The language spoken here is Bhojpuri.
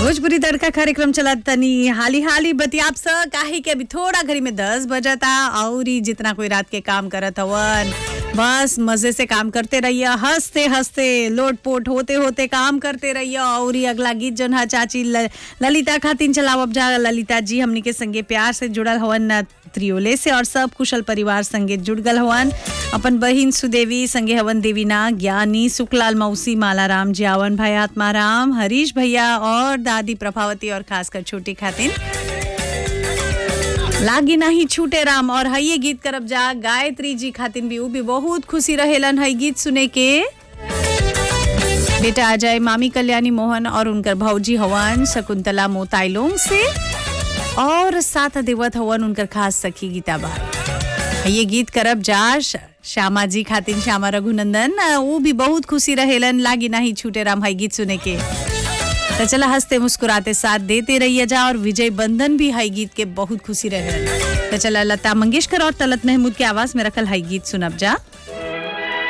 भोजपुरी तड़का कार्यक्रम चलत तनी हाली हाली बतियाब स काहे के अभी थोड़ा घड़ी में दस बजता और ही जितना कोई रात के काम करत हवन बस मजे से काम करते रहिए हंसते हंसते लोट पोट होते होते काम करते रहिए और ही अगला गीत जौन है चाची ल, ललिता खातिन चलावब जा ललिता जी हमनी के संगे प्यार से जुड़ल हवन त्रियोले से और सब कुशल परिवार संगे जुड़ गल हवन अपन बहिन सुदेवी संगे हवन देवीना ज्ञानी सुखलाल मौसी मालाराम जियावन भाई आत्माराम हरीश भैया और दादी प्रभावती और खासकर छोटी खातिन लागी नाही छूटे राम और हइये गीत करब जा गायत्री जी खातिन भी उ भी बहुत खुशी रहेलन हई गीत सुने के बेटा अजय मामी कल्याणी मोहन और उनकर भौजी हवन शकुंतला मोताइलोंग से और साथ देवत हवन उनकर खास सखी गीता बाई ये गीत करब जा श- श्यामा जी खातिन श्यामा रघुनंदन अ, वो भी बहुत खुशी रहेलन लागी नाही छूटे राम हई गीत सुने के तो चला हंसते मुस्कुराते साथ देते रहिए जा और विजय बंधन भी हई गीत के बहुत खुशी रहेलन तो चला लता मंगेशकर और तलत महमूद के आवाज में रखल हई गीत सुनब जा